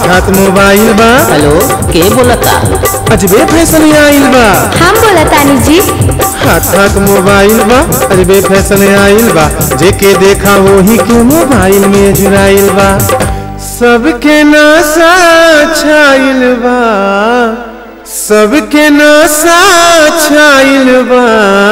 हाथ मोबाइल बा हेलो के बोलता अजबे फैशन आइल बा हम बोला तानी जी हाथ हाथ मोबाइल बा अजबे फैशन आइल बा जेके देखा वही के मोबाइल में जुड़ाइल बा सबके नशा छाइल बा सबके नशा छाइल बा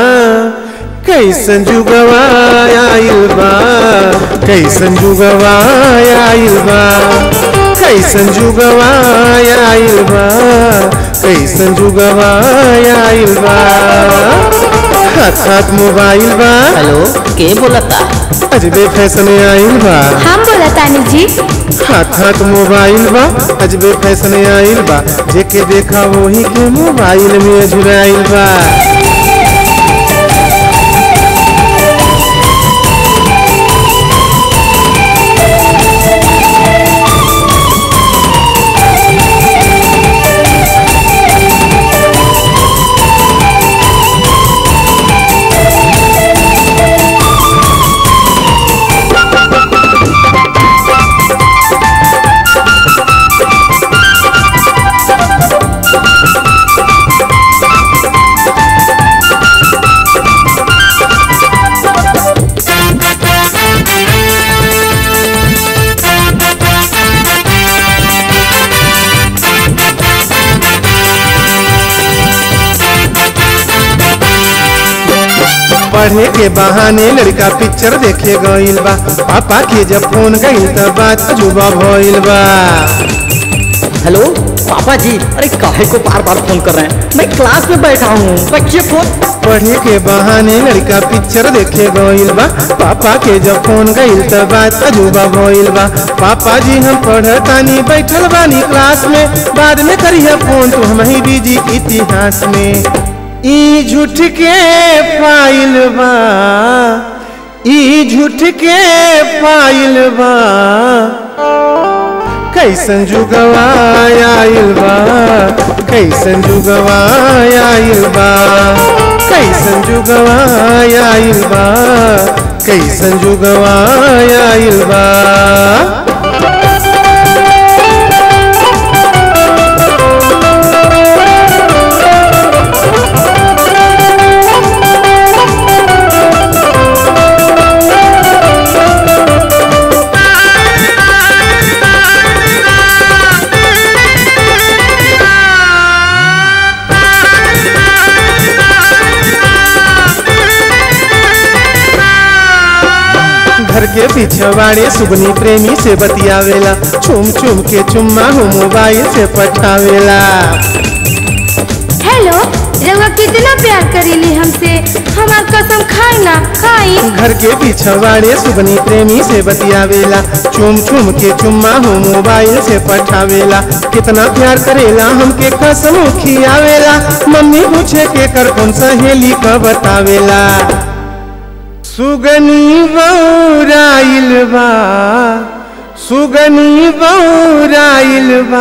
कैसन जुगवा आइल बा कैसन जुगवा आइल बा कैसन जुगवा आइल बा कैसन जुगवा आइल बा हाथ हाथ मोबाइल बा हेलो के बोलता अजबे फैशन आइल बा हम बोला तानी जी हाथ हाथ मोबाइल बा अजबे फैशन आइल बा जेके देखा वही के मोबाइल में जुड़ाइल बा पढ़े के बहाने लड़का पिक्चर देखे गइल बा पापा के जब फोन गइल त बात जुबा भइल बा हेलो पापा जी अरे काहे को बार बार फोन कर रहे हैं मैं क्लास में बैठा हूँ रखिए फोन पढ़े के बहाने लड़का पिक्चर देखे गइल बा पापा के जब फोन गइल त बात अजूबा भइल बा पापा जी हम पढ़तानी बैठल बानी क्लास में बाद में करिए फोन तू हम ही बिजी इतिहास में ई झूठ के फाइल बा ई झूठ के फाइल बा कैसन जुगवा आइल बा कैसन जुगवा आइल बा कैसन जुगवा आइल बा कैसन जुगवा आइल बा घर के पिछवाड़े सुगनी प्रेमी से बतियावेला चुम चुम के चुम्मा हो मोबाइल से पठावेला हेलो रउआ कितना प्यार करेली हमसे हमार कसम खाई ना खाई घर के पिछवाड़े सुगनी प्रेमी से बतियावेला चुम चुम के चुम्मा हो मोबाइल से पठावेला कितना प्यार करेला हमके कसम खियावेला मम्मी पूछे के कर कौन सहेली का बतावेला सुगनी बौराइल बा सुगनी बौराइल बा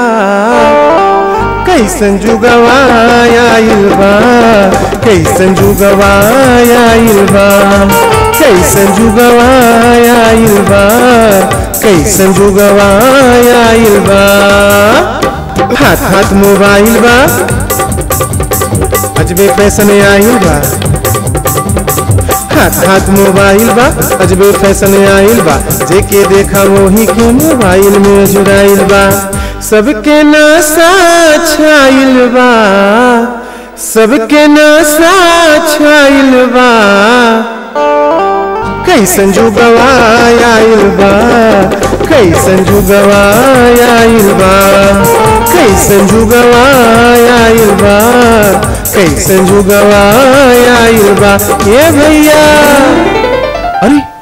कैसन जुगवा आइल बा कैसन जुगवा आइल बा कैसन जुगवा आइल बा कैसन जुगवा आइल बा हाथ हाथ मोबाइल बा अजबे फैशन आइल बा हाथ हाथ मोबाइल बा अजबे फैशन आइल बा जेके देखा वही के मोबाइल में जुड़ाइल बा सबके नशा छाइल बा सबके नशा छाइल बा कैसन जुगवा आइल बा कैसन जुगवा आइल बा कैसन जुगवा आइल बा कैसन जुगवा आइल बा ये भैया अरे